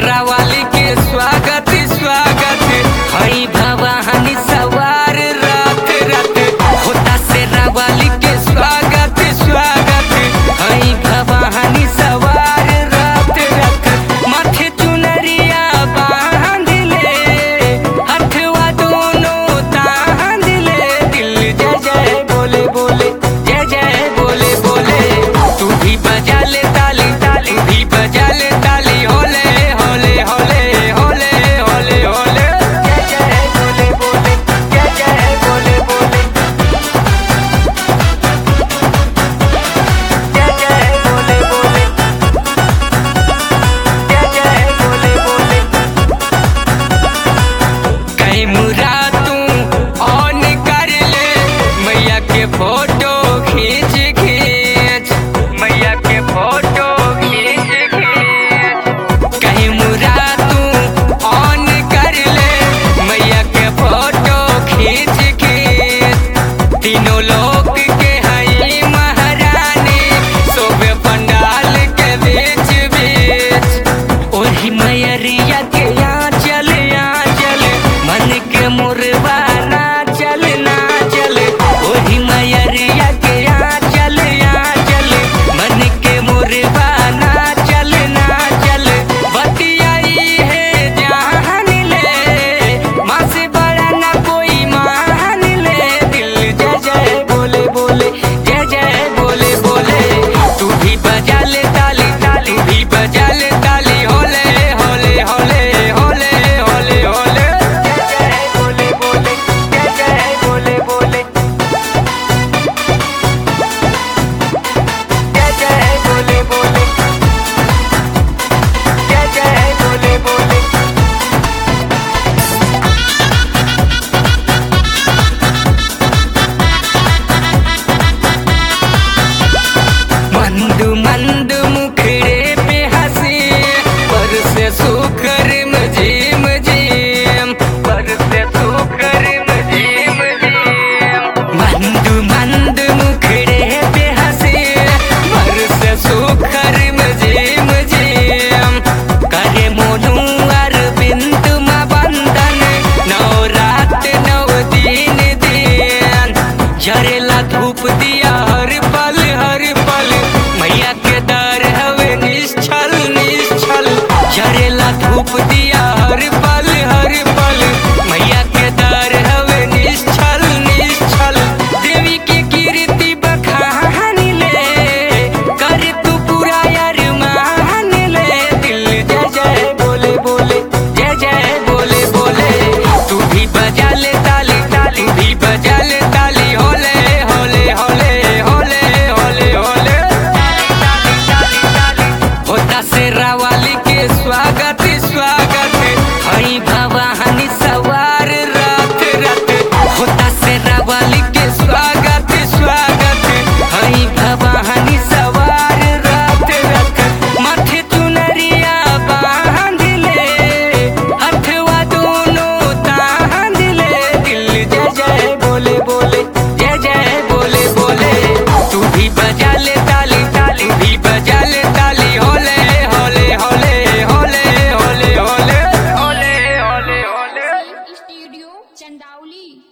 शेरा वाली के स्वागत स्वागत हई भवानी सवार रात रात होता शेरा वाली के स्वागत स्वागत हई भवानी सवार रात रात माथे चुनरिया बांध ले हथवा दोनों तांध ले दिल जय जय बोले बोले जय जय बोले बोले तू भी बजा ले ताली ताली भी बजा ले ताली होले होले होले होले होले होले जय जय बोले बोले जय जय बोले बोले जय जय बोले बोले जय जय बोले बोले कहीं मुरा तू ऑन कर ले मैया के फोटो खींच खींच मैया के फोटो खींच खींच कहीं मुरा तू ऑन कर ले मैया के फोटो खींच खींच तीनों लोग के हई महारानी सोबे पंडाल के बीच बीच ओही मैयरिया के यहाँ चल यहाँ चल मन के मुरवा ना चल ना चल ओही मैयरिया के यहाँ चल यहाँ चल मन के मुरवा ना चल ना चल बतियाई है जान ले माँ से बड़ा ना कोई मान ले दिल जय जय बोले बोले जय जय बोले बोले तू भी बजा ले ताली ताली भी बजा ले ताली होले होले होले होले होले होले जय जय बोले बोले जय जय बोले बोले जय जय बोले बोले जय जय बोले बोले मंद मंद मुखड़े पे हंसी पर से सुकर मजीम जीम पर से सुकर मजीम जीम मंद मंद मुखड़े पे हंसी पर से सुकर मजीम जीम करे मोनू अरविंद मा बंदन नौ रात नौ दिन दिन जरेला धूप दिया हर पल हर पल मैया के दर हवे निश्चल निश्चल जरेला धूप दिया हर पल हर पल मैया के दर हवे निश्चल निश्चल देवी की कीर्ति बखान ले कर तू पूरा यार मान ले दिल जय जय बोले बोले जय जय बोले बोले तू भी बजा ले ताली ताली भी बजा ले ताली होले होले होले होले होले होले ताली ताली ताली होता शेरा वाली के स्वागत स्वागत हई भवानी सवार रात रात होता शेरा वाली के स्वागत स्वागत हई भवानी सवार रात रात माथे चुनरिया बांध ले हथवा दोनों तांध ले दिल जय जय बोले बोले जय जय बोले बोले तू भी बजा ले ताली